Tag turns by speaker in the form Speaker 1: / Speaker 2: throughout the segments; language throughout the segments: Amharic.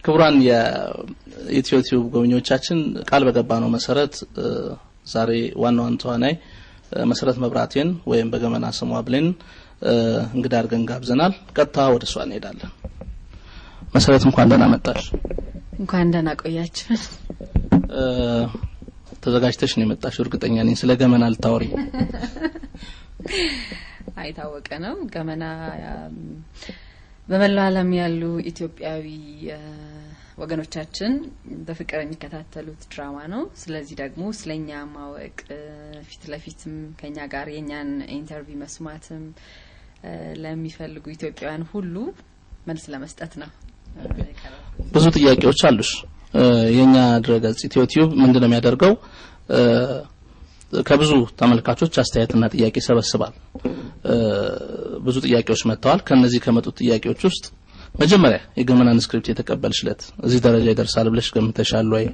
Speaker 1: ክቡራን የኢትዮ ቲዩብ ጎብኚዎቻችን ቃል በገባ ነው መሰረት ዛሬ ዋናዋን ተዋናይ መሰረት መብራቴን ወይም በገመና ስሟ ብሌን እንግዳ አድርገን ጋብዘናል። ቀጥታ ወደ እሷ እንሄዳለን። መሰረት እንኳን ደህና መጣሽ።
Speaker 2: እንኳን ደህና ቆያችሁ።
Speaker 1: ተዘጋጅተሽ ነው የመጣሽው? እርግጠኛ ነኝ ስለ ገመና ልታወሪ።
Speaker 2: አይታወቀ ነው ገመና በመላው ዓለም ያሉ ኢትዮጵያዊ ወገኖቻችን በፍቅር የሚከታተሉት ድራማ ነው። ስለዚህ ደግሞ ስለኛ ማወቅ ፊት ለፊትም ከኛ ጋር የኛን ኢንተርቪው መስማትም ለሚፈልጉ ኢትዮጵያውያን ሁሉ መልስ ለመስጠት ነው።
Speaker 1: ብዙ ጥያቄዎች አሉሽ። የኛ ድረገጽ ኢትዮ ቲዩብ ምንድነው የሚያደርገው? ከብዙ ተመልካቾች አስተያየትና ጥያቄ ይሰበስባል። ብዙ ጥያቄዎች መጥተዋል። ከነዚህ ከመጡት ጥያቄዎች ውስጥ መጀመሪያ የገመናን ስክሪፕት የተቀበልሽለት እዚህ ደረጃ ይደርሳል ብለሽ ገምተሻል ወይ?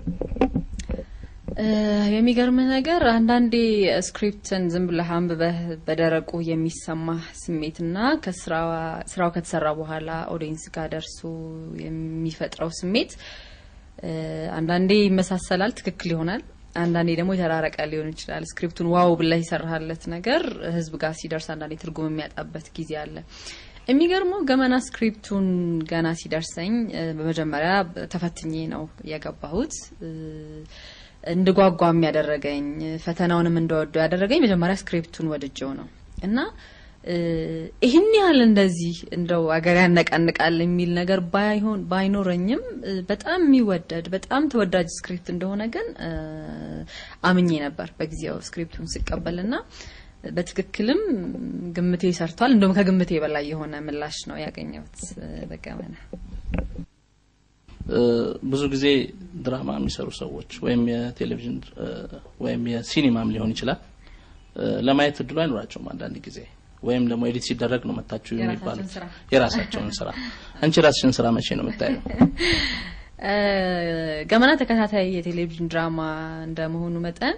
Speaker 2: የሚገርም ነገር አንዳንዴ ስክሪፕትን ዝም ብለህ አንብበህ በደረቁ የሚሰማህ ስሜትና ከስራው ከተሰራ በኋላ ኦዲየንስ ጋር ደርሶ የሚፈጥረው ስሜት አንዳንዴ ይመሳሰላል፣ ትክክል ይሆናል። አንዳንዴ ደግሞ የተራረቀ ሊሆን ይችላል። ስክሪፕቱን ዋው ብለህ የሰራህለት ነገር ህዝብ ጋር ሲደርስ አንዳንዴ ትርጉም የሚያጣበት ጊዜ አለ። የሚገርመው ገመና ስክሪፕቱን ገና ሲደርሰኝ በመጀመሪያ ተፈትኜ ነው የገባሁት። እንድጓጓም ያደረገኝ ፈተናውንም እንደወደው ያደረገኝ መጀመሪያ ስክሪፕቱን ወድጀው ነው እና ይህን ያህል እንደዚህ እንደው አገር ያነቃንቃል የሚል ነገር ባይሆን ባይኖረኝም በጣም የሚወደድ በጣም ተወዳጅ ስክሪፕት እንደሆነ ግን አምኜ ነበር በጊዜው ስክሪፕቱን ስቀበልና በትክክልም ግምቴ ሰርቷል። እንደውም ከግምቴ በላይ የሆነ ምላሽ ነው ያገኘሁት በገመና።
Speaker 1: ብዙ ጊዜ ድራማ የሚሰሩ ሰዎች ወይም የቴሌቪዥን ወይም የሲኒማም ሊሆን ይችላል ለማየት እድሉ አይኖራቸውም አንዳንድ ጊዜ ወይም ደግሞ ኤዲት ሲደረግ ነው መታችሁ የሚባለው የራሳቸውን ስራ። አንቺ የራስሽን ስራ መቼ ነው የምታየው?
Speaker 2: ገመና ተከታታይ የቴሌቪዥን ድራማ እንደመሆኑ መጠን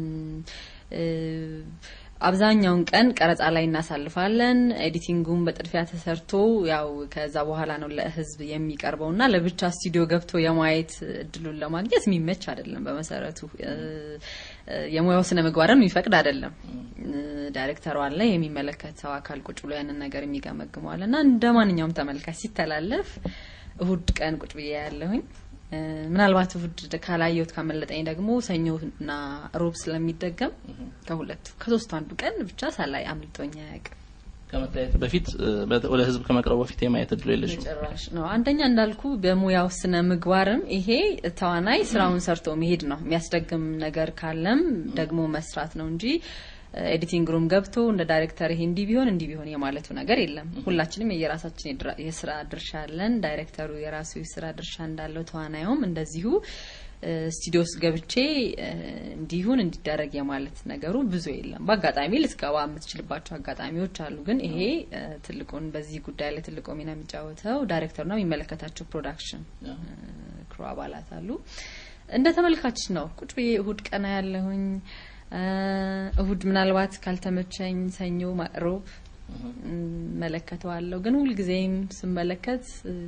Speaker 2: አብዛኛውን ቀን ቀረጻ ላይ እናሳልፋለን። ኤዲቲንጉም በጥድፊያ ተሰርቶ ያው ከዛ በኋላ ነው ለህዝብ የሚቀርበውና ለብቻ ስቱዲዮ ገብቶ የማየት እድሉን ለማግኘት የሚመች አይደለም። በመሰረቱ የሙያው ስነ ምግባርም የሚፈቅድ አይደለም። ዳይሬክተሩ አለ፣ የሚመለከተው አካል ቁጭ ብሎ ያንን ነገር የሚገመግመዋል እና እንደ ማንኛውም ተመልካች ሲተላለፍ እሁድ ቀን ቁጭ ብዬ ያለሁኝ ምናልባት እሁድ ካላየሁት ካመለጠኝ ደግሞ ሰኞና ሮብ ስለሚደገም ከሁለቱ ከሶስቱ አንዱ ቀን ብቻ ሳላይ አምልጦኝ አያውቅም።
Speaker 1: ከመታየት በፊት ወደ ህዝብ ከመቅረቡ በፊት የማየት እድሉ የለሽም?
Speaker 2: ጭራሽ ነው። አንደኛ እንዳልኩ በሙያው ስነ ምግባርም ይሄ ተዋናይ ስራውን ሰርቶ መሄድ ነው። የሚያስደግም ነገር ካለም ደግሞ መስራት ነው እንጂ ኤዲቲንግ ሩም ገብቶ እንደ ዳይሬክተር ይሄ እንዲህ ቢሆን እንዲህ ቢሆን የማለቱ ነገር የለም። ሁላችንም የየራሳችን የስራ ድርሻ አለን። ዳይሬክተሩ የራሱ የስራ ድርሻ እንዳለው ተዋናዩም እንደዚሁ ስቱዲዮ ውስጥ ገብቼ እንዲሁን እንዲደረግ የማለት ነገሩ ብዙ የለም። በአጋጣሚ ልትገባ የምትችልባቸው አጋጣሚዎች አሉ። ግን ይሄ ትልቁን በዚህ ጉዳይ ላይ ትልቁ ሚና የሚጫወተው ዳይሬክተሩና የሚመለከታቸው ፕሮዳክሽን ክሩ አባላት አሉ። እንደ ተመልካች ነው ቁጭ ብዬ እሁድ ቀና ያለሁኝ እሁድ ምናልባት ካልተመቸኝ ሰኞ፣ ሮብ መለከተዋለሁ። ግን ሁልጊዜም ስመለከት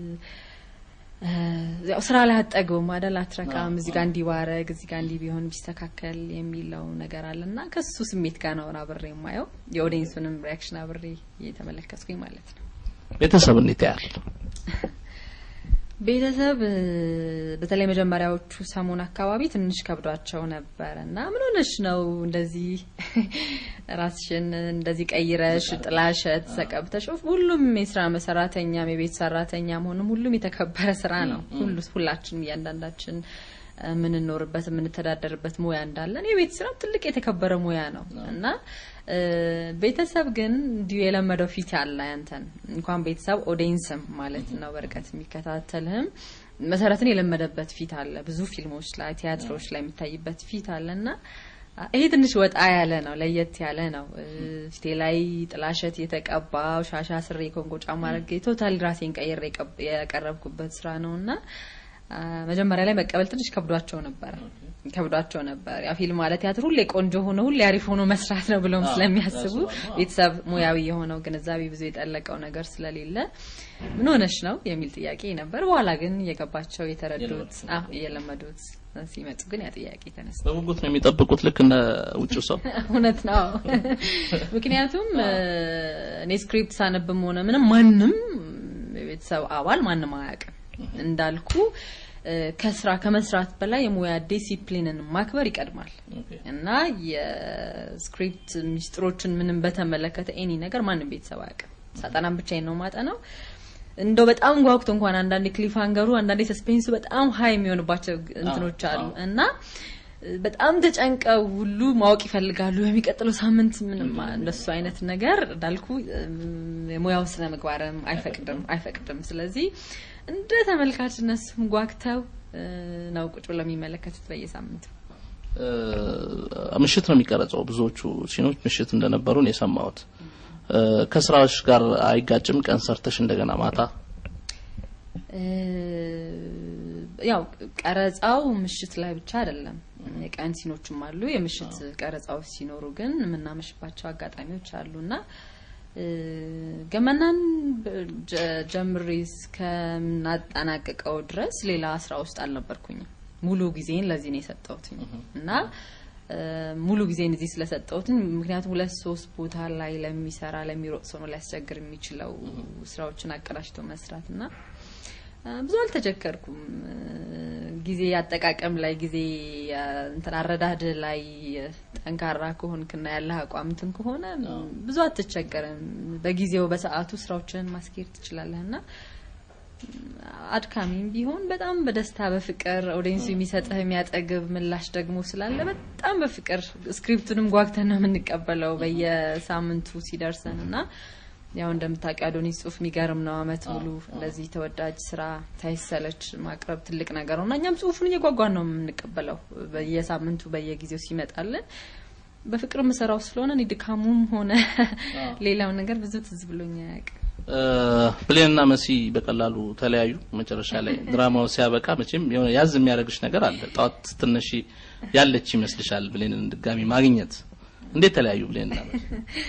Speaker 2: ያው ስራ ላይ አጠግብም አይደል፣ አትረካም። እዚህ ጋር እንዲህ ባረግ፣ እዚህ ጋር እንዲህ ቢሆን ቢስተካከል የሚለው ነገር አለና ከሱ ስሜት ጋር ነው አብሬ የማየው የኦዲየንሱንም ሪያክሽን አብሬ እየተመለከትኩኝ ማለት ነው።
Speaker 1: ቤተሰብ እንዴት ያህል
Speaker 2: ቤተሰብ በተለይ መጀመሪያዎቹ ሰሞን አካባቢ ትንሽ ከብዷቸው ነበር እና ምን ሆነሽ ነው እንደዚህ ራስሽን እንደዚህ ቀይረሽ ጥላሸት ተቀብተሽ? ሁሉም የስራ ሰራተኛም የቤት ሰራተኛም ሆንም ሁሉም የተከበረ ስራ ነው። ሁሉ ሁላችንም እያንዳንዳችን የምንኖርበት የምንተዳደርበት ሙያ እንዳለን የቤት ስራ ትልቅ የተከበረ ሙያ ነው እና ቤተሰብ ግን እንዲሁ የለመደው ፊት ያለ ያንተን እንኳን ቤተሰብ ኦዲየንስም ማለት ነው በርቀት የሚከታተልህም መሰረትን የለመደበት ፊት አለ። ብዙ ፊልሞች ላይ ቲያትሮች ላይ የሚታይበት ፊት አለ እና ይሄ ትንሽ ወጣ ያለ ነው፣ ለየት ያለ ነው። ፊቴ ላይ ጥላሸት የተቀባው ሻሻ ስሬ ኮንጎ ጫማ አድርጌ ቶታል ራሴን ቀይሬ የቀረብኩበት ስራ ነው እና መጀመሪያ ላይ መቀበል ትንሽ ከብዷቸው ነበር ከብዷቸው ነበር። ያ ፊልም ማለት ቲያትር ሁሌ ቆንጆ ሆኖ ሁሌ አሪፍ ሆኖ መስራት ነው ብለውም ስለሚያስቡ ቤተሰብ ሙያዊ የሆነው ግንዛቤ ብዙ የጠለቀው ነገር ስለሌለ ምን ሆነሽ ነው የሚል ጥያቄ ነበር። በኋላ ግን የገባቸው የተረዱት እየለመዱት ሲመጡ ግን ያ ጥያቄ ተነሳ።
Speaker 1: በጉጉት ነው የሚጠብቁት ልክ እንደ ውጭው ሰው።
Speaker 2: እውነት ነው። ምክንያቱም እኔ ስክሪፕት ሳነብም ሆነ ምንም ማንም የቤተሰብ አባል ማንም አያውቅም እንዳልኩ ከስራ ከመስራት በላይ የሙያ ዲሲፕሊንን ማክበር ይቀድማል እና የስክሪፕት ሚስጥሮችን ምንም በተመለከተ ኤኒ ነገር ማንም ቤተሰብ አያውቅም። ሳጠናም ብቻዬን ነው ማጠናው። እንደው በጣም ጓጉቶ እንኳን አንዳንዴ ክሊፍ አንገሩ አንዳንዴ ሰስፔንሱ በጣም ሀይ የሚሆንባቸው እንትኖች አሉ እና በጣም ተጨንቀው ሁሉ ማወቅ ይፈልጋሉ። በሚቀጥለው ሳምንት ምንም እንደሱ አይነት ነገር እንዳልኩ የሙያው ስነ ምግባርም አይፈቅድም አይፈቅድም። ስለዚህ እንደ ተመልካች እነሱም ጓግተው ነው ቁጭ ብለው የሚመለከቱት በየሳምንቱ።
Speaker 1: ምሽት ነው የሚቀረጸው። ብዙዎቹ ሲኖች ምሽት እንደነበሩ ነው የሰማሁት። ከስራዎች ጋር አይጋጭም? ቀን ሰርተሽ እንደገና ማታ
Speaker 2: ያው ቀረጻው ምሽት ላይ ብቻ አይደለም። የቀን ሲኖችም አሉ። የምሽት ቀረጻዎች ሲኖሩ ግን የምናመሽባቸው አጋጣሚዎች አሉና ገመናን ጀምሬ እስከምናጠናቅቀው ድረስ ሌላ ስራ ውስጥ አልነበርኩኝም። ሙሉ ጊዜን ለዚህ ነው የሰጠሁትኝ እና ሙሉ ጊዜን እዚህ ስለሰጠሁትኝ ምክንያቱም ሁለት ሶስት ቦታ ላይ ለሚሰራ ለሚሮጥ ሰው ነው ሊያስቸግር የሚችለው ስራዎችን አቀዳጅቶ መስራት እና ብዙ አልተቸገርኩም። ጊዜ አጠቃቀም ላይ ጊዜ እንትን አረዳድ ላይ ጠንካራ ከሆንክና ያለህ አቋም እንትን ከሆነ ብዙ አትቸገርም። በጊዜው በሰዓቱ ስራዎችን ማስኬድ ትችላለህ እና አድካሚም ቢሆን በጣም በደስታ በፍቅር ኦዲየንሱ የሚሰጥህ የሚያጠግብ ምላሽ ደግሞ ስላለ በጣም በፍቅር ስክሪፕቱንም ጓግተን ነው የምንቀበለው በየሳምንቱ ሲደርሰን እና ያው እንደምታውቂው አዶኒስ ጽሁፍ የሚገርም ነው። አመት ሙሉ እንደዚህ ተወዳጅ ስራ ሳይሰለች ማቅረብ ትልቅ ነገር ነው እና እኛም ጽሁፉን እየጓጓን ነው የምንቀበለው በየሳምንቱ በየጊዜው ሲመጣልን በፍቅር የምሰራው ስለሆነ እኔ ድካሙም ሆነ ሌላው ነገር ብዙ ትዝ ብሎኝ አያውቅም።
Speaker 1: ብሌንና መሲ በቀላሉ ተለያዩ። መጨረሻ ላይ ድራማው ሲያበቃ መቼም የሆነ ያዝ የሚያደርግሽ ነገር አለ። ጠዋት ትነሺ ያለች ይመስልሻል ብሌንን ድጋሚ ማግኘት። እንዴት ተለያዩ ብሌንና መሲ?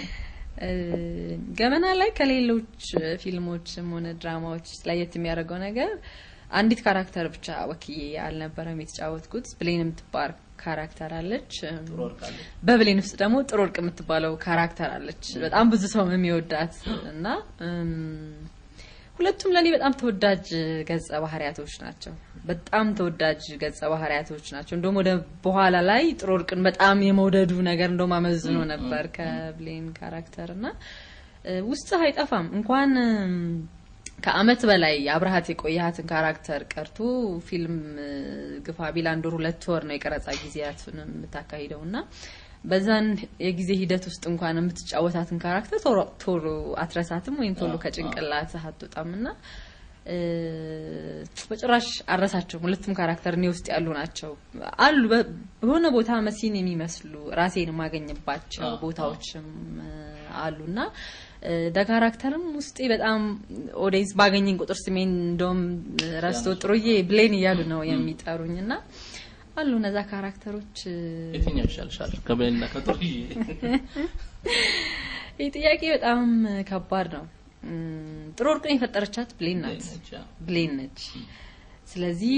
Speaker 2: ገመና ላይ ከሌሎች ፊልሞችም ሆነ ድራማዎች ለየት የሚያደርገው ነገር አንዲት ካራክተር ብቻ ወክዬ አልነበረም የተጫወትኩት። ብሌን የምትባል ካራክተር አለች። በብሌን ውስጥ ደግሞ ጥሩ ወርቅ የምትባለው ካራክተር አለች። በጣም ብዙ ሰው የሚወዳት እና ሁለቱም ለእኔ በጣም ተወዳጅ ገጸ ባህሪያቶች ናቸው። በጣም ተወዳጅ ገጸ ባህሪያቶች ናቸው። እንደውም ወደ በኋላ ላይ ጥሩ ወርቅን በጣም የመውደዱ ነገር እንደውም አመዝኖ ነበር ከብሌን ካራክተር እና ውስጥ አይጠፋም እንኳን ከአመት በላይ አብረሃት የቆየሃትን ካራክተር ቀርቶ ፊልም ግፋ ቢል አንድ ወር ሁለት ወር ነው የቀረጻ ጊዜያቱን የምታካሂደው እና በዛን የጊዜ ሂደት ውስጥ እንኳን የምትጫወታትን ካራክተር ቶሎ አትረሳትም ወይም ቶሎ ከጭንቅላት አትወጣም እና በጭራሽ አረሳቸውም። ሁለቱም ካራክተር እኔ ውስጥ ያሉ ናቸው አሉ በሆነ ቦታ መሲን የሚመስሉ ራሴን የማገኝባቸው ቦታዎችም አሉና ደ ካራክተርም ውስጤ በጣም ኦዲየንስ ባገኘኝ ቁጥር ስሜን እንደውም ረስቶ ጥሩዬ ብሌን እያሉ ነው የሚጠሩኝ እና አሉ እነዛ ካራክተሮች።
Speaker 1: የትኛው ይሻልሻል ከብሌንና ከጥሩዬ?
Speaker 2: ይህ ጥያቄ በጣም ከባድ ነው። ጥሩ ወርቅን የፈጠረቻት ብሌን ናት፣ ብሌን ነች። ስለዚህ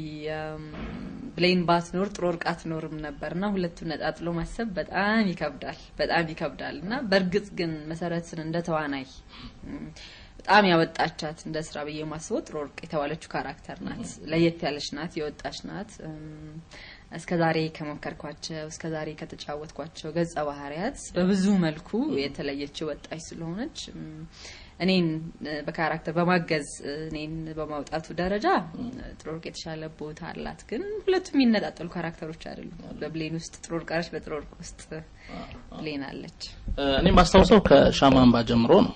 Speaker 2: ብሌን ባትኖር ጥሩ ወርቅ አትኖርም ነበርና ሁለቱን ነጣጥሎ ማሰብ በጣም ይከብዳል፣ በጣም ይከብዳል እና በእርግጥ ግን መሰረትን እንደ ተዋናይ በጣም ያወጣቻት እንደ ስራ ብዬ ማስበው ጥሩ ወርቅ የተባለችው ካራክተር ናት። ለየት ያለች ናት፣ የወጣች ናት። እስከ ዛሬ ከሞከርኳቸው እስከ ዛሬ ከተጫወትኳቸው ገጸ ባህሪያት በብዙ መልኩ የተለየችው ወጣች ስለሆነች እኔን በካራክተር በማገዝ እኔን በማውጣቱ ደረጃ ጥሩ ወርቅ የተሻለ ቦታ አላት። ግን ሁለቱም የሚነጣጠሉ ካራክተሮች አይደሉም። በብሌን ውስጥ ጥሩ ወርቅ አለች፣ በጥሩ ወርቅ ውስጥ ብሌን አለች።
Speaker 1: እኔ ማስታውሰው ከሻማንባ ጀምሮ ነው።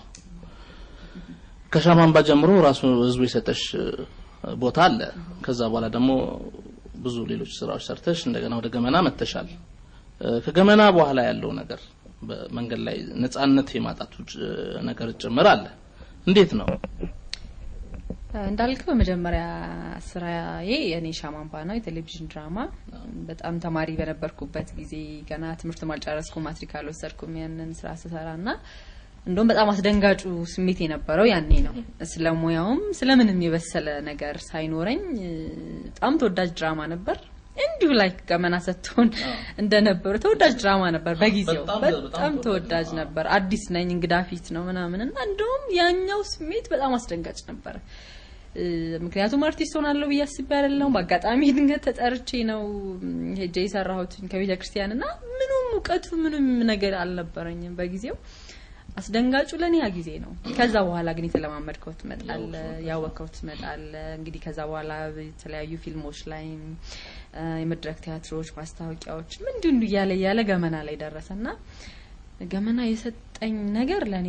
Speaker 1: ከሻማንባ ጀምሮ ራሱ ህዝቡ የሰጠሽ ቦታ አለ። ከዛ በኋላ ደግሞ ብዙ ሌሎች ስራዎች ሰርተሽ እንደገና ወደ ገመና መተሻል። ከገመና በኋላ ያለው ነገር በመንገድ ላይ ነጻነት የማጣቱ ነገር ጭምር አለ። እንዴት ነው?
Speaker 2: እንዳልከው በመጀመሪያ ስራዬ የኔ ሻማምባ ነው፣ የቴሌቪዥን ድራማ። በጣም ተማሪ በነበርኩበት ጊዜ ገና ትምህርት ማልጨረስኩ ማትሪክ አልወሰድኩም ያንን ስራ ስሰራ እና እንደውም በጣም አስደንጋጩ ስሜት የነበረው ያኔ ነው። ስለ ሙያውም ስለምንም የበሰለ ነገር ሳይኖረኝ በጣም ተወዳጅ ድራማ ነበር። እንዲሁ ላይ ገመና ሰጥቶን እንደነበሩ ተወዳጅ ድራማ ነበር። በጊዜው በጣም ተወዳጅ ነበር። አዲስ ነኝ፣ እንግዳ ፊት ነው ምናምን እና እንደውም ያኛው ስሜት በጣም አስደንጋጭ ነበር። ምክንያቱም አርቲስት ሆናለሁ ብዬ አስቤ አይደለም። በአጋጣሚ ድንገት ተጠርቼ ነው ሄጄ የሰራሁት ከቤተ ክርስቲያን እና ምንም እውቀቱ ምንም ነገር አልነበረኝም በጊዜው። አስደንጋጩ ለኔ ያ ጊዜ ነው። ከዛ በኋላ ግን የተለማመድከው ትመጣለ፣ ያወቅከው ትመጣለ። እንግዲህ ከዛ በኋላ የተለያዩ ፊልሞች ላይ የመድረክ ቲያትሮች፣ ማስታወቂያዎች እንዲሁ እንዲሁ እያለ እያለ ገመና ላይ ደረሰና ገመና የሰጠኝ ነገር ለኔ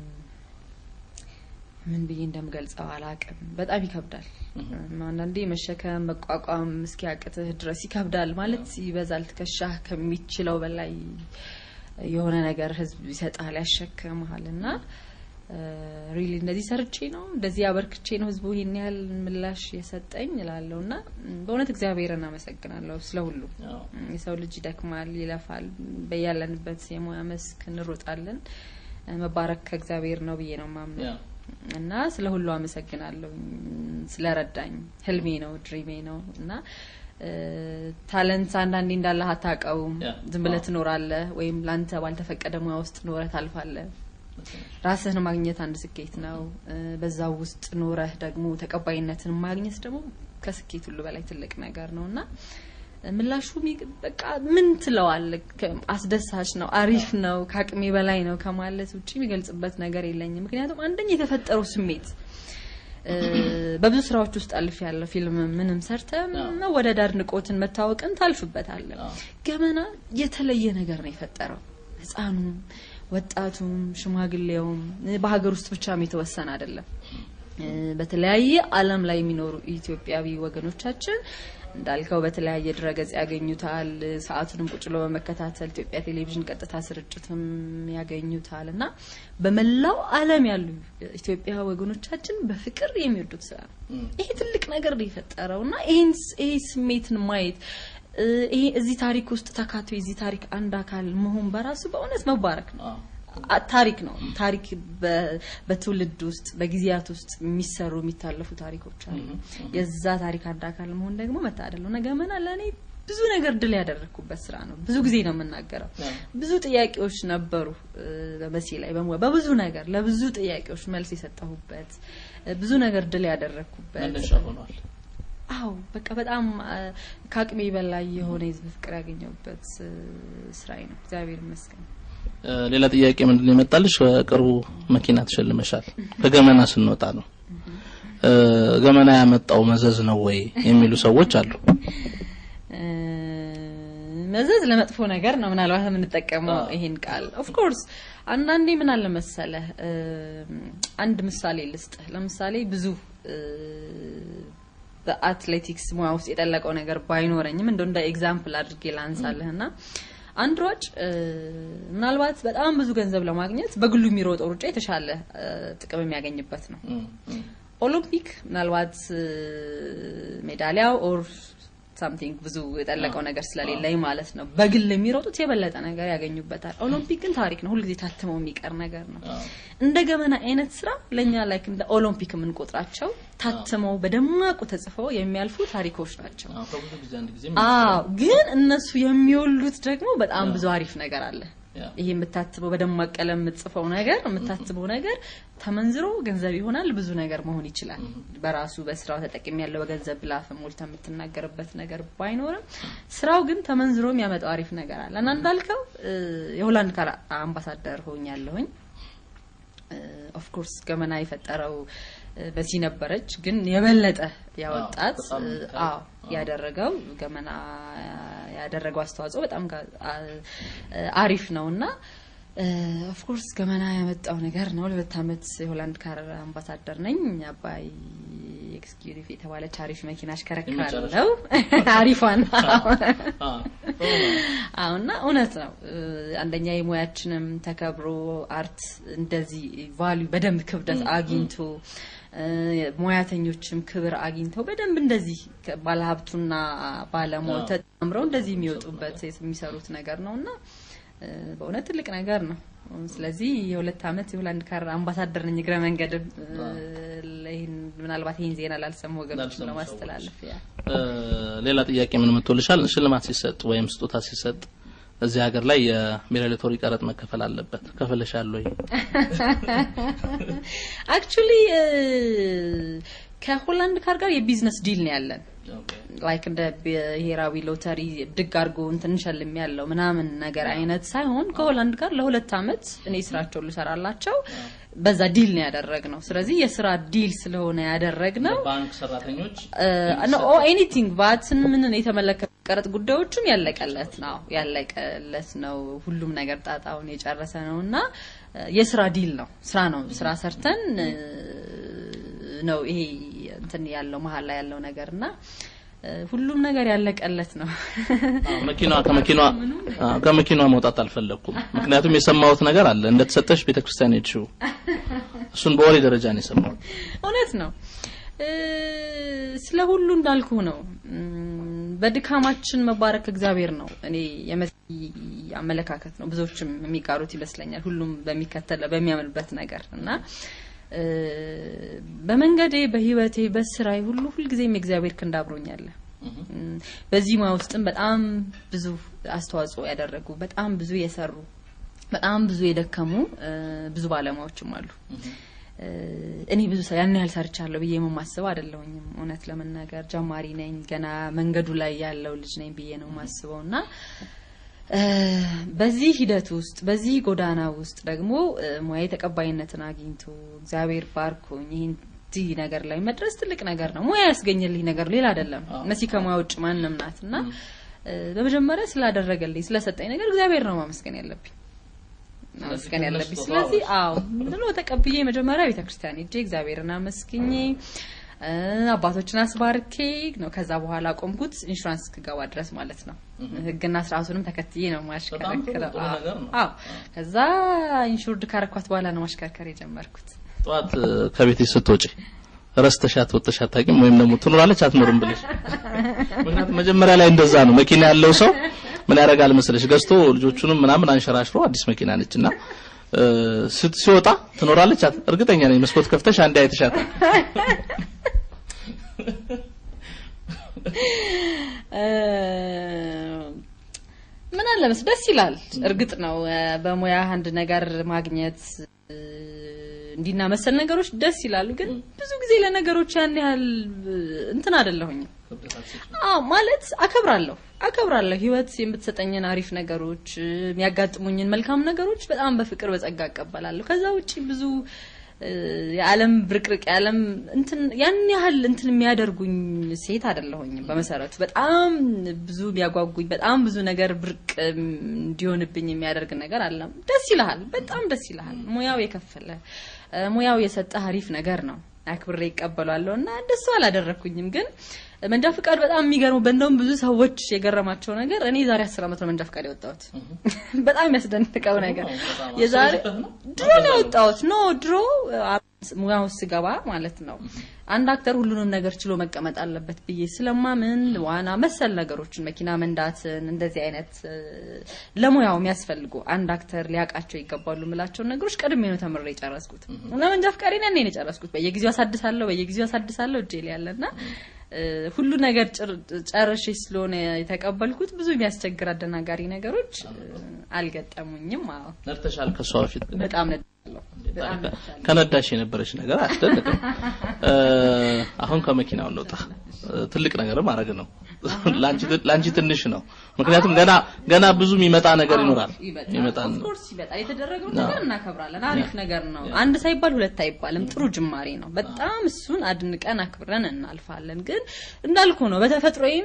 Speaker 2: ምን ብዬ እንደምገልጸው አላቅም። በጣም ይከብዳል። አንዳንዴ መሸከም መቋቋም እስኪያቅትህ ድረስ ይከብዳል። ማለት ይበዛል፣ ትከሻህ ከሚችለው በላይ የሆነ ነገር ህዝብ ይሰጣል፣ ያሸክምሃል እና ሪሊ እንደዚህ ሰርቼ ነው እንደዚህ አበርክቼ ነው ህዝቡ ይህን ያህል ምላሽ የሰጠኝ እላለሁ እና በእውነት እግዚአብሔርን አመሰግናለሁ ስለ ሁሉ። የሰው ልጅ ይደክማል፣ ይለፋል። በያለንበት የሙያ መስክ እንሮጣለን። መባረክ ከእግዚአብሔር ነው ብዬ ነው ማምነው እና ስለ ሁሉ አመሰግናለሁ። ስለረዳኝ ህልሜ ነው ድሪሜ ነው እና ታለንት አንዳንዴ እንዳለህ አታውቀውም። ዝም ብለህ ትኖራለህ፣ ወይም ለአንተ ባልተፈቀደ ሙያ ውስጥ ኖረህ ታልፋለህ። ራስህን ማግኘት አንድ ስኬት ነው። በዛው ውስጥ ኖረህ ደግሞ ተቀባይነትን ማግኘት ደግሞ ከስኬት ሁሉ በላይ ትልቅ ነገር ነው እና ምላሹ በቃ ምን ትለዋለህ? አስደሳች ነው፣ አሪፍ ነው፣ ከአቅሜ በላይ ነው ከማለት ውጭ የሚገልጽበት ነገር የለኝም። ምክንያቱም አንደኛ የተፈጠረው ስሜት በብዙ ስራዎች ውስጥ አልፍ ያለው ፊልም ምንም ሰርተ መወደድ፣ አድናቆትን፣ መታወቅን ታልፍበታለህ። ገመና የተለየ ነገር ነው የፈጠረው። ህፃኑም፣ ወጣቱም፣ ሽማግሌውም በሀገር ውስጥ ብቻም የተወሰነ አይደለም። በተለያየ ዓለም ላይ የሚኖሩ ኢትዮጵያዊ ወገኖቻችን እንዳልከው በተለያየ ድረገጽ ያገኙታል። ሰዓቱንም ቁጭ ብሎ በመከታተል ኢትዮጵያ ቴሌቪዥን ቀጥታ ስርጭትም ያገኙታል እና በመላው ዓለም ያሉ ኢትዮጵያ ወገኖቻችን በፍቅር የሚወዱት ስራ ነው። ይሄ ትልቅ ነገር ነው የፈጠረው እና ይሄ ስሜትን ማየት ይሄ እዚህ ታሪክ ውስጥ ተካቶ የዚህ ታሪክ አንድ አካል መሆን በራሱ በእውነት መባረክ ነው። ታሪክ ነው። ታሪክ በትውልድ ውስጥ በጊዜያት ውስጥ የሚሰሩ የሚታለፉ ታሪኮች አሉ። የዛ ታሪክ አንድ አካል መሆን ደግሞ መታደል ነው። ገመና ለእኔ ብዙ ነገር ድል ያደረግኩበት ስራ ነው። ብዙ ጊዜ ነው የምናገረው። ብዙ ጥያቄዎች ነበሩ በመሲ ላይ በብዙ ነገር ለብዙ ጥያቄዎች መልስ የሰጠሁበት ብዙ ነገር ድል ያደረግኩበት አው በቃ በጣም ከአቅሜ በላይ የሆነ የህዝብ ፍቅር ያገኘሁበት ስራዬ ነው። እግዚአብሔር ይመስገን።
Speaker 1: ሌላ ጥያቄ ምንድን ነው የመጣልሽ? በቅርቡ መኪና ተሸልመሻል። ከገመና ስንወጣ ነው ገመና ያመጣው መዘዝ ነው ወይ የሚሉ ሰዎች አሉ።
Speaker 2: መዘዝ ለመጥፎ ነገር ነው ምናልባት የምንጠቀመው ይሄን ቃል ኦፍ ኮርስ አንዳንዴ ምን አለ መሰለህ አንድ ምሳሌ ልስጥህ ለምሳሌ ብዙ በአትሌቲክስ ሙያ ውስጥ የጠለቀው ነገር ባይኖረኝም እንደው እንደ ኤግዛምፕል አድርጌ ላንሳልህና አንድ ሯጭ ምናልባት በጣም ብዙ ገንዘብ ለማግኘት በግሉ የሚሮጠው ሩጫ የተሻለ ጥቅም የሚያገኝበት ነው። ኦሎምፒክ ምናልባት ሜዳሊያው ኦር ሳምቲንግ ብዙ የጠለቀው ነገር ስለሌለኝ ማለት ነው። በግል የሚሮጡት የበለጠ ነገር ያገኙበታል። ኦሎምፒክ ግን ታሪክ ነው፣ ሁልጊዜ ታትመው የሚቀር ነገር ነው። እንደ ገመና አይነት ስራ ለእኛ ላይክ እንደ ኦሎምፒክ የምንቆጥራቸው ታትመው በደማቁ ተጽፈው የሚያልፉ ታሪኮች ናቸው። አዎ፣ ግን እነሱ የሚወሉት ደግሞ በጣም ብዙ አሪፍ ነገር አለ። ይሄ የምታትበው በደማቅ ቀለም የምትጽፈው ነገር የምታትበው ነገር ተመንዝሮ ገንዘብ ይሆናል። ብዙ ነገር መሆን ይችላል። በራሱ በስራው ተጠቅሚ ያለው በገንዘብ ብላፍ ሞልታ የምትናገርበት ነገር ባይኖርም ስራው ግን ተመንዝሮ የሚያመጣው አሪፍ ነገር አለ እና እንዳልከው የሆላንድ ካር አምባሳደር ሆኛለሁኝ። ኦፍ ኮርስ ገመና የፈጠረው በዚህ ነበረች፣ ግን የበለጠ ያወጣት አዎ ያደረገው ገመና ያደረገው አስተዋጽኦ በጣም አሪፍ ነው እና ኦፍኮርስ ገመና ያመጣው ነገር ነው። ለሁለት ዓመት የሆላንድ ካር አምባሳደር ነኝ። አባይ ኤክስኪዩቲቭ የተባለች አሪፍ መኪና አሽከረክራለሁ። አሪፏን አሁና እውነት ነው። አንደኛ የሙያችንም ተከብሮ አርት እንደዚህ ቫልዩ በደንብ ክብደት አግኝቶ ሙያተኞችም ክብር አግኝተው በደንብ እንደዚህ ባለሀብቱና ባለሙያው ተጣምረው እንደዚህ የሚወጡበት የሚሰሩት ነገር ነው እና በእውነት ትልቅ ነገር ነው። ስለዚህ የሁለት ዓመት የሆላንድ ካር አምባሳደር ነኝ። እግረ መንገድም ይህን ምናልባት ይህን ዜና ላልሰሙ ወገኖች ለማስተላለፍ ያ
Speaker 1: ሌላ ጥያቄ ምን መጥቶልሻል? ሽልማት ሲሰጥ ወይም ስጦታ ሲሰጥ እዚህ ሀገር ላይ የሚሊቶሪ ቀረጥ መከፈል አለበት። ከፍለሻል ወይ?
Speaker 2: አክቹሊ ከሆላንድ ካር ጋር የቢዝነስ ዲል ነው ያለን ላይክ እንደ ብሔራዊ ሎተሪ ድግ አድርጎ እንትን እንሸልም ያለው ምናምን ነገር አይነት ሳይሆን ከሆላንድ ጋር ለሁለት አመት እኔ ስራቸውን ልሰራላቸው በዛ ዲል ነው ያደረግ ነው። ስለዚህ የስራ ዲል ስለሆነ ያደረግ ነው።
Speaker 1: ባንክ ሰራተኞች
Speaker 2: ኤኒቲንግ ቫትን ምንን የተመለከቱ ቀረጥ ጉዳዮችም ያለቀለት ነው ያለቀለት ነው። ሁሉም ነገር ጣጣውን የጨረሰ ነው እና የስራ ዲል ነው። ስራ ነው። ስራ ሰርተን ነው ይሄ እንትን ያለው መሀል ላይ ያለው ነገር እና ሁሉም ነገር ያለቀለት ነው።
Speaker 1: መኪናዋ ከመኪናዋ ከመኪናዋ መውጣት አልፈለኩም። ምክንያቱም የሰማሁት ነገር አለ እንደተሰጠሽ ቤተክርስቲያን ሄድሽው። እሱን በወሬ ደረጃ ነው የሰማሁት።
Speaker 2: እውነት ነው። ስለ ሁሉ እንዳልኩ ነው። በድካማችን መባረክ እግዚአብሔር ነው። እኔ የመሲ አመለካከት ነው። ብዙዎችም የሚጋሩት ይመስለኛል። ሁሉም በሚከተለው በሚያምንበት ነገር እና በመንገዴ በህይወቴ በስራዬ ሁሉ ሁልጊዜም የእግዚአብሔር ክንድ አብሮኛል። በዚህ ሙያ ውስጥም በጣም ብዙ አስተዋጽኦ ያደረጉ በጣም ብዙ የሰሩ በጣም ብዙ የደከሙ ብዙ ባለሙያዎችም አሉ። እኔ ብዙ ያን ያህል ሰርቻለሁ ብዬ የማስበው አይደለሁኝም። እውነት ለመናገር ጀማሪ ነኝ፣ ገና መንገዱ ላይ ያለው ልጅ ነኝ ብዬ ነው የማስበው እና በዚህ ሂደት ውስጥ በዚህ ጎዳና ውስጥ ደግሞ ሙያዬ ተቀባይነትን አግኝቶ እግዚአብሔር ባርኮኝ ይህን እዚህ ነገር ላይ መድረስ ትልቅ ነገር ነው። ሙያ ያስገኘልኝ ነገር ሌላ አይደለም። መሲ ከሙያ ውጭ ማንም ናት እና በመጀመሪያ ስላደረገልኝ ስለሰጠኝ ነገር እግዚአብሔር ነው ማመስገን ያለብኝ ማመስገን ያለብኝ። ስለዚህ አዎ ብሎ ተቀብዬ መጀመሪያ ቤተክርስቲያን ሄጄ እግዚአብሔርን አመስግኜ አባቶችን አስባርኬ ነው ከዛ በኋላ ቆምኩት ኢንሹራንስ እስክገባ ድረስ ማለት ነው። ሕግና ስርዓቱንም ተከትዬ ነው ማሽከረክረው። አዎ ከዛ ኢንሹርድ ካረኳት በኋላ ነው ማሽከርከር የጀመርኩት።
Speaker 1: ጠዋት ከቤት ስትወጪ ረስተሻት ወጥተሽ አታውቂም? ወይም ደግሞ ትኖራለች አትኖርም ብለሽ? ምክንያቱም መጀመሪያ ላይ እንደዛ ነው። መኪና ያለው ሰው ምን ያደርጋል መሰለሽ ገዝቶ ልጆቹንም ምናምን አንሸራሽሮ አዲስ መኪና ነችና ሲወጣ ትኖራለች። እርግጠኛ ነኝ መስኮት ከፍተሽ አንዴ አይተሻታል።
Speaker 2: ምን አለ መስ ደስ ይላል። እርግጥ ነው በሙያ አንድ ነገር ማግኘት እንዲና መሰል ነገሮች ደስ ይላሉ። ግን ብዙ ጊዜ ለነገሮች ያን ያህል እንትን አይደለሁኝም። አዎ ማለት አከብራለሁ አከብራለሁ ህይወት የምትሰጠኝን አሪፍ ነገሮች የሚያጋጥሙኝን መልካም ነገሮች በጣም በፍቅር በጸጋ እቀበላለሁ። ከዛ ውጪ ብዙ የዓለም ብርቅርቅ የዓለም እንትን ያን ያህል እንትን የሚያደርጉኝ ሴት አይደለሁኝም። በመሰረቱ በጣም ብዙ የሚያጓጉኝ በጣም ብዙ ነገር ብርቅ እንዲሆንብኝ የሚያደርግ ነገር አለም። ደስ ይልሃል፣ በጣም ደስ ይልሃል። ሙያው የከፈለ ሙያው የሰጠህ አሪፍ ነገር ነው። አክብሬ ይቀበሏለሁ እና እንደሱ አላደረኩኝም። ግን መንጃ ፍቃድ በጣም የሚገርመው በእንደውም ብዙ ሰዎች የገረማቸው ነገር እኔ የዛሬ አስር ዓመት ነው መንጃ ፍቃድ የወጣሁት። በጣም የሚያስደንቀው ነገር የዛሬ ድሮ ነው የወጣሁት። ኖ ድሮ ሙያ ውስጥ ስገባ ማለት ነው አንድ አክተር ሁሉንም ነገር ችሎ መቀመጥ አለበት ብዬ ስለማምን ዋና መሰል ነገሮችን መኪና መንዳትን እንደዚህ አይነት ለሙያው የሚያስፈልጉ አንድ አክተር ሊያውቃቸው ይገባሉ የምላቸውን ነገሮች ቀድሜ ነው ተምሬ የጨረስኩት እና መንጃ ፍቃዴን ያኔ ነው የጨረስኩት። በየጊዜው አሳድሳለሁ በየጊዜው አሳድሳለሁ እጄ ላይ ያለና ሁሉ ነገር ጨርሼ ስለሆነ የተቀበልኩት ብዙ የሚያስቸግር አደናጋሪ ነገሮች አልገጠሙኝም። አዎ
Speaker 1: ነድተሻል። ከሷ በፊት
Speaker 2: በጣም
Speaker 1: ከነዳሽ የነበረች ነገር አስደንቅም። አሁን ከመኪናው እንውጣ። ትልቅ ነገር ማድረግ ነው። ላንቺ ትንሽ ነው። ምክንያቱም ገና ገና ብዙ የሚመጣ ነገር ይኖራል።
Speaker 2: ይመጣል። ኦፍኮርስ ይመጣል። የተደረገው ነገር እናከብራለን። አሪፍ ነገር ነው። አንድ ሳይባል ሁለት አይባልም። ጥሩ ጅማሬ ነው። በጣም እሱን አድንቀን አክብረን እናልፋለን። ግን እንዳልኩ ነው በተፈጥሮዬም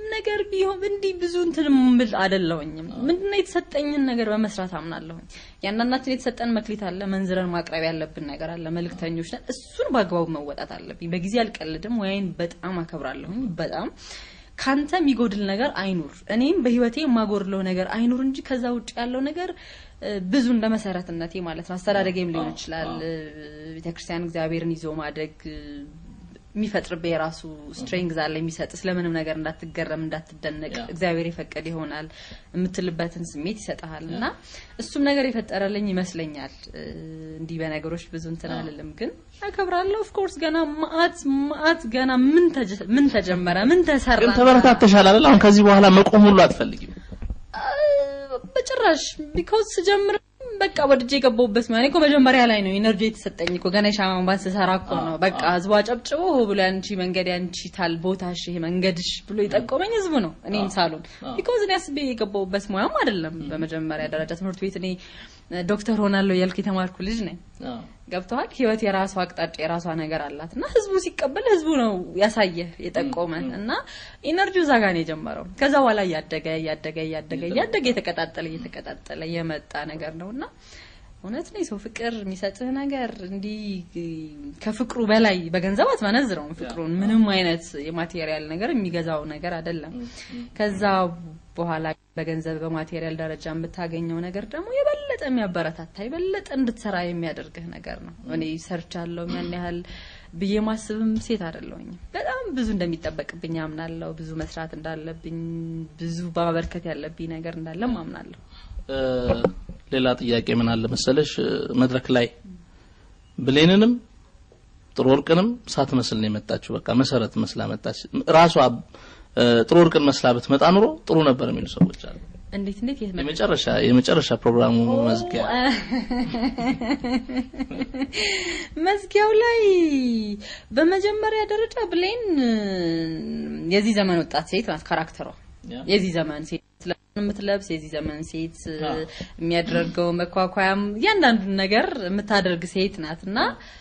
Speaker 2: ነገር ቢሆን እንዲህ ብዙ እንትን ምል አይደለሁኝም። ምንድነው የተሰጠኝን ነገር በመስራት አምናለሁኝ። ያንዳንዳችን የተሰጠን መክሊት አለ፣ መንዝረን ማቅረብ ያለብን ነገር አለ። መልእክተኞች ነን። እሱን በአግባቡ መወጣት አለብኝ። በጊዜ አልቀልድም። ወይን በጣም አከብራለሁኝ። በጣም ካንተ የሚጎድል ነገር አይኑር፣ እኔም በህይወቴ የማጎድለው ነገር አይኑር እንጂ ከዛ ውጭ ያለው ነገር ብዙ እንደ መሰረትነቴ ማለት ነው። አስተዳደጌም ሊሆን ይችላል። ቤተክርስቲያን እግዚአብሔርን ይዞ ማደግ የሚፈጥርብህ የራሱ ስትሬንግዝ አለ የሚሰጥ ስለምንም ነገር እንዳትገረም እንዳትደነቅ እግዚአብሔር የፈቀደ ይሆናል የምትልበትን ስሜት ይሰጥሃል እና እሱም ነገር የፈጠረልኝ ይመስለኛል። እንዲህ በነገሮች ብዙ እንትን አልልም፣ ግን አከብራለሁ። ኦፍኮርስ ገና ማአት ማአት ገና ምን ተጀመረ ምን ተሰራ።
Speaker 1: ግን ተበረታተሻል አይደል? አሁን ከዚህ በኋላ መቆም ሁሉ አትፈልጊም?
Speaker 2: በጭራሽ ቢኮዝ ስጀምር በቃ ወድጄ የገባሁበት ማለት እኮ መጀመሪያ ላይ ነው ኢነርጂ የተሰጠኝ እኮ ገና የሻማን ባንስ ስሰራ እኮ ነው። በቃ ህዝቡ አጨብጭቦ ብሎ ያንቺ መንገድ ያንቺ ታል ቦታሽ ይሄ መንገድሽ ብሎ የጠቆመኝ ህዝቡ ነው፣ እኔን ሳሉን ቢኮዝ እኔ አስቤ የገባሁበት ሙያም አይደለም። በመጀመሪያ ደረጃ ትምህርት ቤት እኔ ዶክተር ሆናለሁ እያልኩ የተማርኩ ልጅ ነኝ። ገብተዋል። ህይወት የራሷ አቅጣጫ የራሷ ነገር አላት እና ህዝቡ ሲቀበል ህዝቡ ነው ያሳየ የጠቆመ እና ኢነርጂው እዛ ጋር ነው የጀመረው። ከዛ በኋላ እያደገ እያደገ እያደገ እያደገ የተቀጣጠለ እየተቀጣጠለ የመጣ ነገር ነው እና እውነት ነው የሰው ፍቅር የሚሰጥህ ነገር እንዲህ ከፍቅሩ በላይ በገንዘብ አትመነዝረውም። ፍቅሩን ምንም አይነት የማቴሪያል ነገር የሚገዛው ነገር አይደለም። ከዛ በኋላ በገንዘብ በማቴሪያል ደረጃ የምታገኘው ነገር ደግሞ የበለጠ የሚያበረታታ የበለጠ እንድትሰራ የሚያደርግህ ነገር ነው። እኔ ሰርቻለሁ ያን ያህል ብዬ ማስብም ሴት አይደለሁኝም። በጣም ብዙ እንደሚጠበቅብኝ አምናለሁ። ብዙ መስራት እንዳለብኝ፣ ብዙ ማበርከት ያለብኝ ነገር እንዳለም አምናለሁ።
Speaker 1: ሌላ ጥያቄ ምን አለ መሰለሽ፣ መድረክ ላይ ብሌንንም ጥሩ ወርቅንም ሳትመስል ነው የመጣችው። በቃ መሰረት መስላ መጣች። ራሷ ጥሩ ወርቅን መስላ ብትመጣ ኑሮ ጥሩ ነበር የሚሉ ሰዎች አሉ።
Speaker 2: እንዴት እንዴት የት
Speaker 1: የመጨረሻ የመጨረሻ ፕሮግራሙ መዝጊያ
Speaker 2: መዝጊያው ላይ በመጀመሪያ ደረጃ ብሌን የዚህ ዘመን ወጣት ሴት ናት። ካራክተሯ የዚህ ዘመን ሴት የምትለብስ የዚህ ዘመን ሴት የሚያደርገው መኳኳያም እያንዳንዱን ነገር የምታደርግ ሴት ናት እና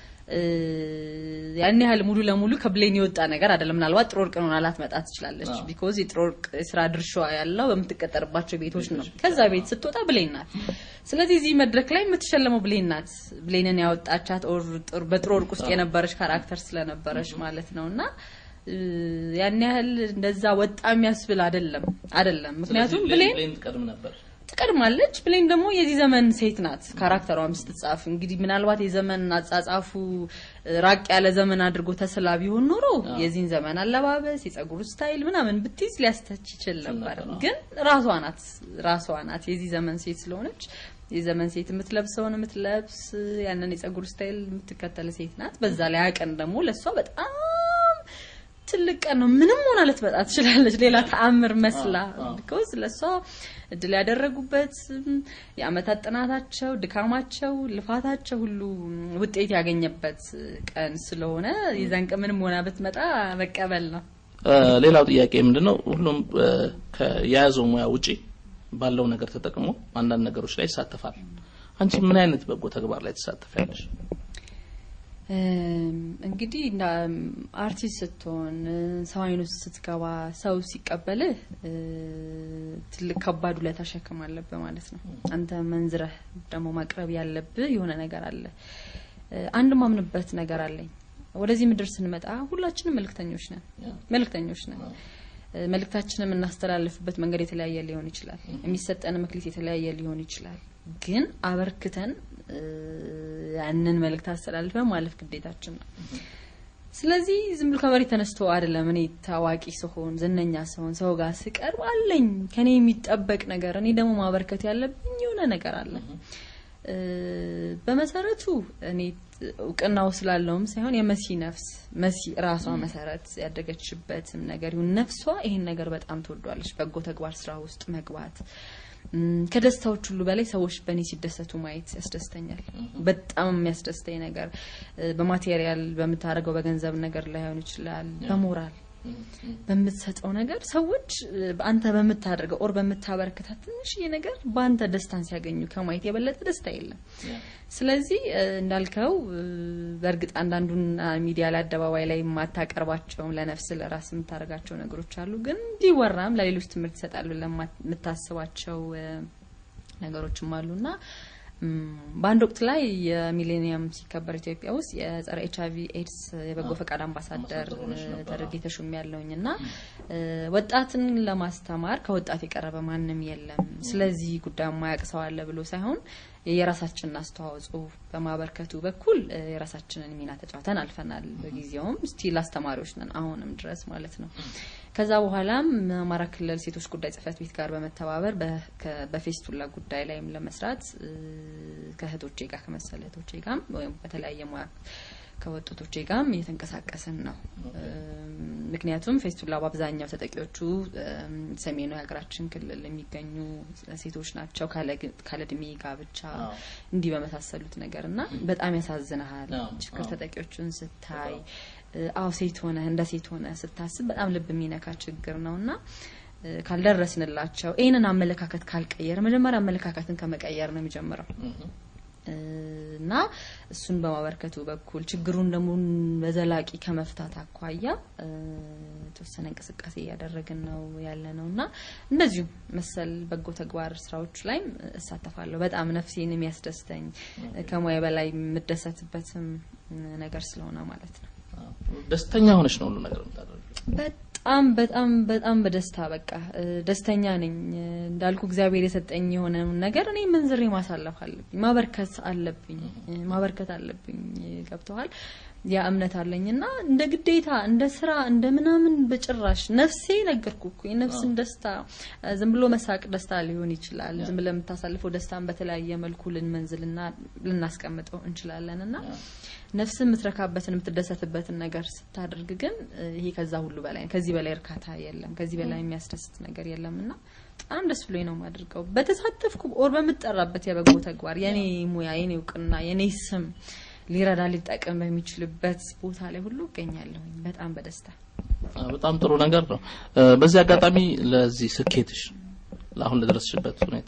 Speaker 2: ያን ያህል ሙሉ ለሙሉ ከብሌን የወጣ ነገር አይደለም። ምናልባት ጥሩ ወርቅ ሆና ላትመጣ ትችላለች። ቢኮዝ የጥሩ ወርቅ የስራ ድርሻዋ ያለው በምትቀጠርባቸው ቤቶች ነው። ከዛ ቤት ስትወጣ ብሌን ናት። ስለዚህ እዚህ መድረክ ላይ የምትሸለመው ብሌን ናት። ብሌንን ያወጣቻት በጥሩ ወርቅ ውስጥ የነበረች ካራክተር ስለነበረች ማለት ነው እና ያን ያህል እንደዛ ወጣ የሚያስብል አይደለም አይደለም። ምክንያቱም ብሌን
Speaker 1: ትቀድም ነበር
Speaker 2: ትቀድማለች። ብሌን ደግሞ የዚህ ዘመን ሴት ናት። ካራክተሯም ስትጻፍ እንግዲህ ምናልባት የዘመን አጻጻፉ ራቅ ያለ ዘመን አድርጎ ተስላ ቢሆን ኖሮ የዚህን ዘመን አለባበስ፣ የጸጉር ስታይል ምናምን ብትይዝ ሊያስተች ይችል ነበር። ግን ራሷ ናት ራሷ ናት የዚህ ዘመን ሴት ስለሆነች የዘመን ሴት የምትለብሰውን የምትለብስ ያንን የጸጉር ስታይል የምትከተል ሴት ናት። በዛ ላይ አቀን ደግሞ ለእሷ በጣም ትልቅ ቀን ነው። ምንም ሆና ልትመጣ ትችላለች፣ ሌላ ተአምር መስላ ቢኮዝ ለእሷ እድል ያደረጉበት የአመታት ጥናታቸው፣ ድካማቸው፣ ልፋታቸው ሁሉ ውጤት ያገኘበት ቀን ስለሆነ የዛን ቀን ምንም ሆና ብትመጣ መቀበል ነው።
Speaker 1: ሌላው ጥያቄ ምንድነው? ሁሉም የያዘው ሙያ ውጪ ባለው ነገር ተጠቅሞ አንዳንድ ነገሮች ላይ ይሳተፋል። አንቺ ምን አይነት በጎ ተግባር ላይ ትሳተፊያለሽ?
Speaker 2: እንግዲህ አርቲስት ስትሆን ሰው አይኑ ስትገባ ሰው ሲቀበልህ ትልቅ ከባድ ውለታ ሸክም አለብህ ማለት ነው። አንተ መንዝረህ ደግሞ ማቅረብ ያለብህ የሆነ ነገር አለ። አንድ ማምንበት ነገር አለኝ። ወደዚህ ምድር ስንመጣ ሁላችንም መልእክተኞች ነን፣ መልእክተኞች ነን። መልእክታችንን የምናስተላልፍበት መንገድ የተለያየ ሊሆን ይችላል። የሚሰጠን መክሊት የተለያየ ሊሆን ይችላል። ግን አበርክተን ያንን መልእክት አስተላልፈን ማለፍ ግዴታችን ነው። ስለዚህ ዝም ብሎ ከመሬት ተነስቶ አይደለም። እኔ ታዋቂ ስሆን ዝነኛ ስሆን ሰው ጋር ስቀርብ አለኝ ከኔ የሚጠበቅ ነገር፣ እኔ ደግሞ ማበርከት ያለብኝ የሆነ ነገር አለ። በመሰረቱ እኔ እውቅናው ስላለውም ሳይሆን የመሲ ነፍስ መሲ ራሷ መሰረት ያደገችበትም ነገር ይሁን ነፍሷ ይሄን ነገር በጣም ትወዷለች። በጎ ተግባር ስራ ውስጥ መግባት ከደስታዎች ሁሉ በላይ ሰዎች በእኔ ሲደሰቱ ማየት ያስደስተኛል። በጣም የሚያስደስተኝ ነገር በማቴሪያል በምታደርገው በገንዘብ ነገር ላይሆን ይችላል፣ በሞራል በምትሰጠው ነገር ሰዎች አንተ በምታደርገው ኦር በምታበረክታት ትንሽዬ ነገር በአንተ ደስታን ሲያገኙ ከማየት የበለጠ ደስታ የለም። ስለዚህ እንዳልከው በእርግጥ አንዳንዱን ሚዲያ ላይ አደባባይ ላይ የማታቀርባቸውም ለነፍስ ለራስ የምታደርጋቸው ነገሮች አሉ። ግን ቢወራም ለሌሎች ትምህርት ይሰጣሉ ለምታስባቸው ነገሮችም አሉና በአንድ ወቅት ላይ የሚሌኒየም ሲከበር ኢትዮጵያ ውስጥ የጸረ ኤች አይቪ ኤድስ የበጎ ፈቃድ አምባሳደር ተደርጌ ተሹሜ ያለውኝ እና ወጣትን ለማስተማር ከወጣት የቀረበ ማንም የለም፣ ስለዚህ ጉዳይ ማያውቅ ሰው አለ ብሎ ሳይሆን የራሳችንን አስተዋጽኦ በማበርከቱ በኩል የራሳችንን ሚና ተጫውተን አልፈናል። በጊዜውም ስቲል አስተማሪዎች ነን አሁንም ድረስ ማለት ነው። ከዛ በኋላም አማራ ክልል ሴቶች ጉዳይ ጽህፈት ቤት ጋር በመተባበር በፌስቱላ ጉዳይ ላይም ለመስራት ከእህቶቼ ጋር ከመሰለ እህቶቼ ጋር ወይም በተለያየ ሙያ ከወጣቶቼ ጋርም እየተንቀሳቀስን ነው። ምክንያቱም ፌስቱላ በአብዛኛው ተጠቂዎቹ ሰሜኑ የሀገራችን ክልል የሚገኙ ሴቶች ናቸው። ካለ እድሜ ጋብቻ እንዲህ በመሳሰሉት ነገር እና በጣም ያሳዝንሃል። ችግር ተጠቂዎቹን ስታይ አዎ ሴት ሆነ እንደ ሴት ሆነ ስታስብ በጣም ልብ የሚነካ ችግር ነው እና ካልደረስንላቸው ይህንን አመለካከት ካልቀየር መጀመሪያ አመለካከትን ከመቀየር ነው የሚጀምረው እና እሱን በማበርከቱ በኩል ችግሩን ደግሞ በዘላቂ ከመፍታት አኳያ የተወሰነ እንቅስቃሴ እያደረግን ነው ያለ ነው እና እንደዚሁ መሰል በጎ ተግባር ስራዎች ላይም እሳተፋለሁ። በጣም ነፍሴን የሚያስደስተኝ ከሙያ በላይ የምደሰትበትም ነገር ስለሆነ ማለት ነው።
Speaker 1: ደስተኛ ሆነች ነው ሁሉ ነገር የምታደርገው?
Speaker 2: በጣም በጣም በጣም በደስታ በቃ ደስተኛ ነኝ። እንዳልኩ እግዚአብሔር የሰጠኝ የሆነውን ነገር እኔ መንዝሬ ማሳለፍ አለብኝ፣ ማበርከት አለብኝ፣ ማበርከት አለብኝ። ገብተዋል። ያ እምነት አለኝ እና እንደ ግዴታ እንደ ስራ እንደ ምናምን በጭራሽ ነፍሴ ነገርኩ እኮ የነፍስን ደስታ ዝም ብሎ መሳቅ ደስታ ሊሆን ይችላል። ዝም ብለ የምታሳልፈው ደስታን በተለያየ መልኩ ልንመንዝልና ልናስቀምጠው እንችላለን እና ነፍስ የምትረካበትን የምትደሰትበትን ነገር ስታደርግ ግን ይሄ ከዛ ሁሉ በላይ ከዚህ በላይ እርካታ የለም፣ ከዚህ በላይ የሚያስደስት ነገር የለም እና በጣም ደስ ብሎኝ ነው የማደርገው። በተሳተፍኩ ኦር በምጠራበት የበጎ ተግባር የኔ ሙያ የኔ እውቅና የኔ ስም ሊረዳ ሊጠቀም በሚችልበት ቦታ ላይ ሁሉ እገኛለሁኝ በጣም በደስታ።
Speaker 1: በጣም ጥሩ ነገር ነው። በዚህ አጋጣሚ ለዚህ ስኬትሽ ለአሁን ለደረስሽበት ሁኔታ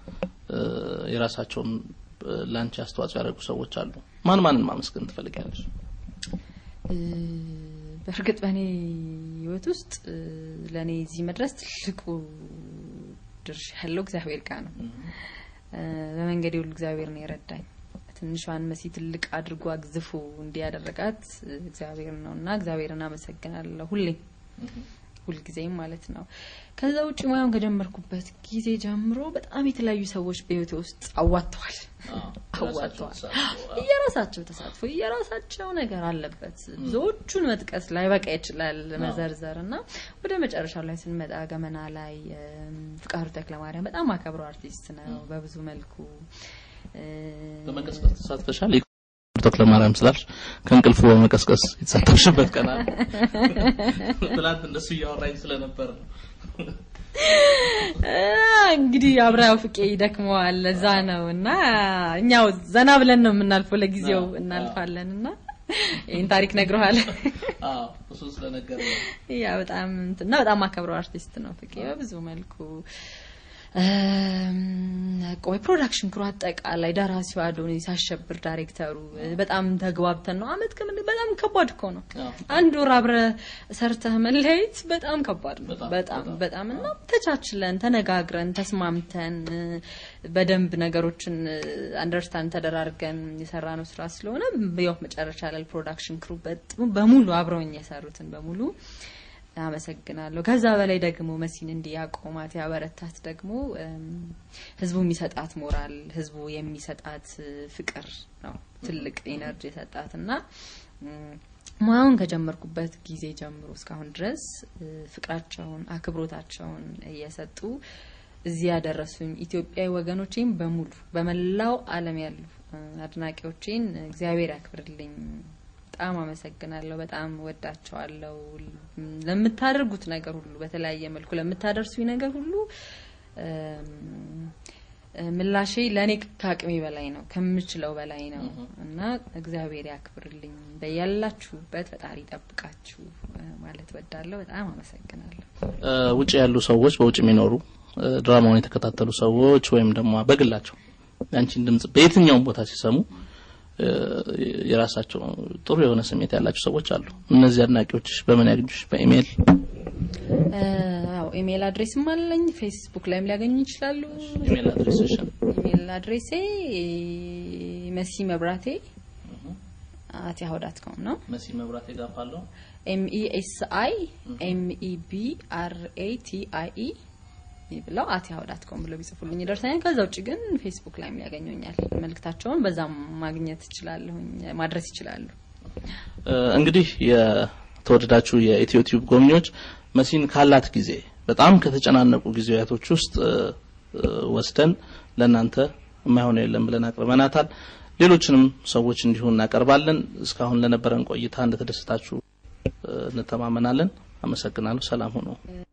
Speaker 1: የራሳቸውን ለአንቺ አስተዋጽኦ ያደረጉ ሰዎች አሉ። ማን ማንን ማመስገን ትፈልጊያለሽ?
Speaker 2: በእርግጥ በእኔ ህይወት ውስጥ ለእኔ እዚህ መድረስ ትልቁ ድርሻ ያለው እግዚአብሔር ጋር ነው። በመንገዴ ሁሉ እግዚአብሔር ነው የረዳኝ። ትንሿን መሲ ትልቅ አድርጎ አግዝፎ እንዲያደረጋት እግዚአብሔር ነው እና እግዚአብሔርን አመሰግናለሁ ሁሌ ሁልጊዜም ማለት ነው። ከዛ ውጭ ሙያውን ከጀመርኩበት ጊዜ ጀምሮ በጣም የተለያዩ ሰዎች በህይወቴ ውስጥ አዋጥተዋል አዋጥተዋል። እየራሳቸው ተሳትፎ እየራሳቸው ነገር አለበት። ብዙዎቹን መጥቀስ ላይ በቃ ይችላል መዘርዘር እና ወደ መጨረሻ ላይ ስንመጣ ገመና ላይ ፍቃዱ ተክለማርያም በጣም አከብረው አርቲስት ነው በብዙ መልኩ
Speaker 1: በመቀስቀስ ተሳትፈሻል። ተክለ ማርያም ስላልሽ ከእንቅልፉ በመቀስቀስ የተሳተፍሽበት ቀን አለ። ትናንት እንደሱ እያወራኝ ስለነበር ነው።
Speaker 2: እንግዲህ አብረው ፍቄ ይደክመዋል ለዛ ነው እና እኛው ዘና ብለን ነው የምናልፈው። ለጊዜው እናልፋለን እና ይህን ታሪክ ነግረዋል።
Speaker 1: አዎ እሱ ስለነገር
Speaker 2: ያ በጣም እና በጣም አከብረው አርቲስት ነው ፍቄ በብዙ መልኩ ቆይ ፕሮዳክሽን ክሩ አጠቃላይ ደራሲው አዶኒስ አሸብር ዳይሬክተሩ በጣም ተግባብተን ነው አመት ከምን በጣም ከባድ እኮ ነው። አንድ ወር አብረ ሰርተህ መለየት በጣም ከባድ ነው። በጣም በጣም እና ተቻችለን ተነጋግረን ተስማምተን በደንብ ነገሮችን አንደርስታንድ ተደራርገን የሰራ ነው ስራ ስለሆነ ያው መጨረሻ ላይ ፕሮዳክሽን ክሩ በሙሉ አብረውኝ የሰሩትን በሙሉ አመሰግናለሁ። ከዛ በላይ ደግሞ መሲን እንዲህ ያቆማት ያበረታት ደግሞ ህዝቡ የሚሰጣት ሞራል፣ ህዝቡ የሚሰጣት ፍቅር ነው ትልቅ ኢነርጂ የሰጣት እና ሙያውን ከጀመርኩበት ጊዜ ጀምሮ እስካሁን ድረስ ፍቅራቸውን፣ አክብሮታቸውን እየሰጡ እዚህ ያደረሱኝ ኢትዮጵያዊ ወገኖቼን በሙሉ በመላው ዓለም ያሉ አድናቂዎቼን እግዚአብሔር ያክብርልኝ። በጣም አመሰግናለሁ። በጣም ወዳቸዋለሁ። ለምታደርጉት ነገር ሁሉ በተለያየ መልኩ ለምታደርሱኝ ነገር ሁሉ ምላሼ ለእኔ ከአቅሜ በላይ ነው፣ ከምችለው በላይ ነው እና እግዚአብሔር ያክብርልኝ። በያላችሁበት ፈጣሪ ይጠብቃችሁ ማለት ወዳለሁ። በጣም አመሰግናለሁ።
Speaker 1: ውጭ ያሉ ሰዎች፣ በውጭ የሚኖሩ ድራማውን የተከታተሉ ሰዎች ወይም ደግሞ በግላቸው ያንቺን ድምጽ በየትኛውም ቦታ ሲሰሙ የራሳቸው ጥሩ የሆነ ስሜት ያላቸው ሰዎች አሉ። እነዚህ አድናቂዎችሽ በምን ያገኙሽ? በኢሜይል
Speaker 2: አዎ፣ ኢሜይል አድሬስም አለኝ። ፌስቡክ ላይም ሊያገኙ ይችላሉ።
Speaker 1: ኢሜይል አድሬስሽ?
Speaker 2: ኢሜይል አድሬሴ መሲ መብራቴ አት ያሁ ዳት ኮም ነው።
Speaker 1: መሲ መብራቴ ጋፋለሁ
Speaker 2: ኤም ኢ ኤስ አይ ኤም ኢ ቢ አር ኤ ቲ አይ ኢ ብለው አት ያሁ ዳት ኮም ብለው ቢጽፉልኝ ይደርሰኛል። ከዛ ውጭ ግን ፌስቡክ ላይም ያገኙኛል። መልእክታቸውን በዛም ማግኘት ይችላለሁኝ ማድረስ ይችላሉ።
Speaker 1: እንግዲህ የተወደዳችሁ የኢትዮ ቲዩብ ጎብኚዎች መሲን ካላት ጊዜ በጣም ከተጨናነቁ ጊዜያቶች ውስጥ ወስደን ለእናንተ የማይሆነ የለም ብለን አቅርበናታል። ሌሎችንም ሰዎች እንዲሁ እናቀርባለን። እስካሁን ለነበረን ቆይታ እንደተደሰታችሁ እንተማመናለን። አመሰግናለሁ። ሰላም ሁኑ።